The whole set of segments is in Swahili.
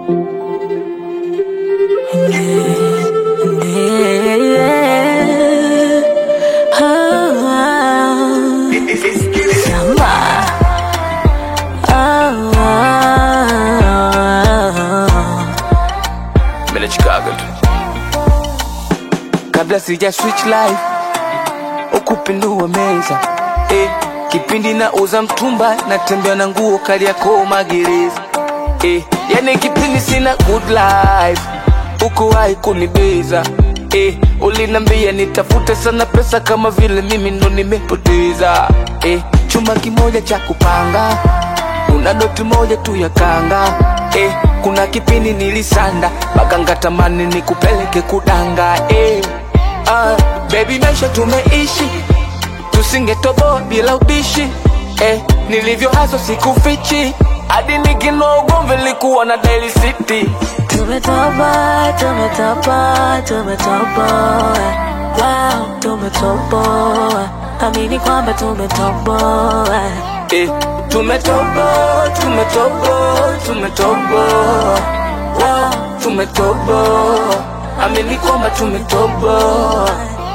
Mimi Chicago tu. Kabla sija switch life ukupindua meza eh, kipindi na uza mtumba natembea na nguo kali yako magereza eh, yani kipindi sina good life ukuwahi kunibeza eh, ulinambia nitafute sana pesa kama vile mimi ndo nimepoteza eh, chuma kimoja cha kupanga una doti moja tu ya kanga eh, kuna kipindi nilisanda mpaka ngatamani nikupeleke kudanga eh, ah, baby maisha tumeishi tusingetoboa bila ubishi eh, nilivyo haso sikufichi hadi nikinoa ugomvi likuwa na Daily City Tumetoboa, tumetoboa, tumetoboa. Wow, tumetoboa. Amini kwamba tumetoboa. eh, tumetoboa tumetoboa tumetoboa wow, tumetoboa amini kwamba tumetoboa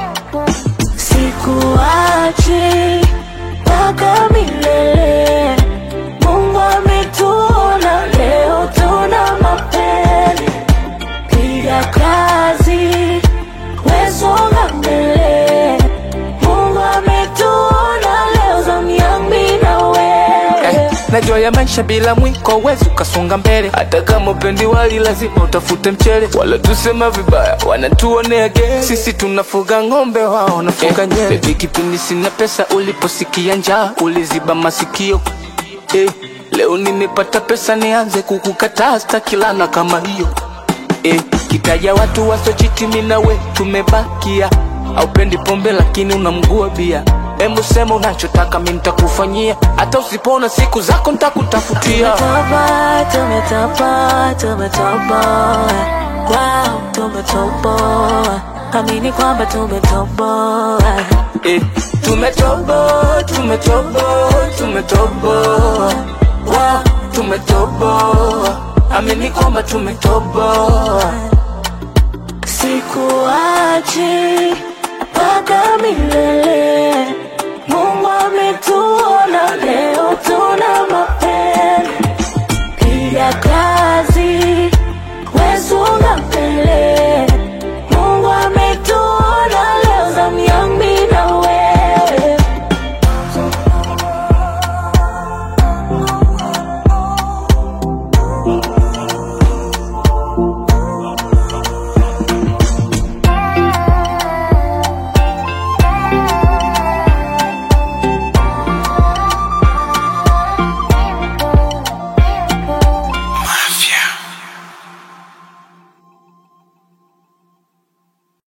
Sikuachi mpaka milele. Mungu ametuona leo, tuna mapele. Piga kazi, wesonga mbele. Mungu ametuona leo, zamu yangu mimi na wewe. eh, najua ya maisha bila mwiko wezi ukasonga mbele hata kama upendi wali lazima utafute mchele wala tusema vibaya wanatuonea ge sisi tunafuga ng'ombe wao wanafuga eh, nyele Baby kipindi sina pesa uliposikia njaa uliziba masikio eh, leo nimepata pesa nianze kukukataa stakilana kama hiyo eh, kitaja watu wasochitimi nawe tumebakia aupendi pombe lakini unamgua bia Hebu sema unachotaka mi nitakufanyia hata usipona siku zako nitakutafutia Tumetoboa, tumetoboa, tumetoboa. Wow, tumetoboa. Amini kwamba tumetoboa. eh, tumetoboa tumetoboa tumetoboa wow, tumetoboa amini kwamba tumetoboa Sikuachi mpaka milele. Mungu ametuona leo, tuna mapele. Piga kazi, wesonga mbele.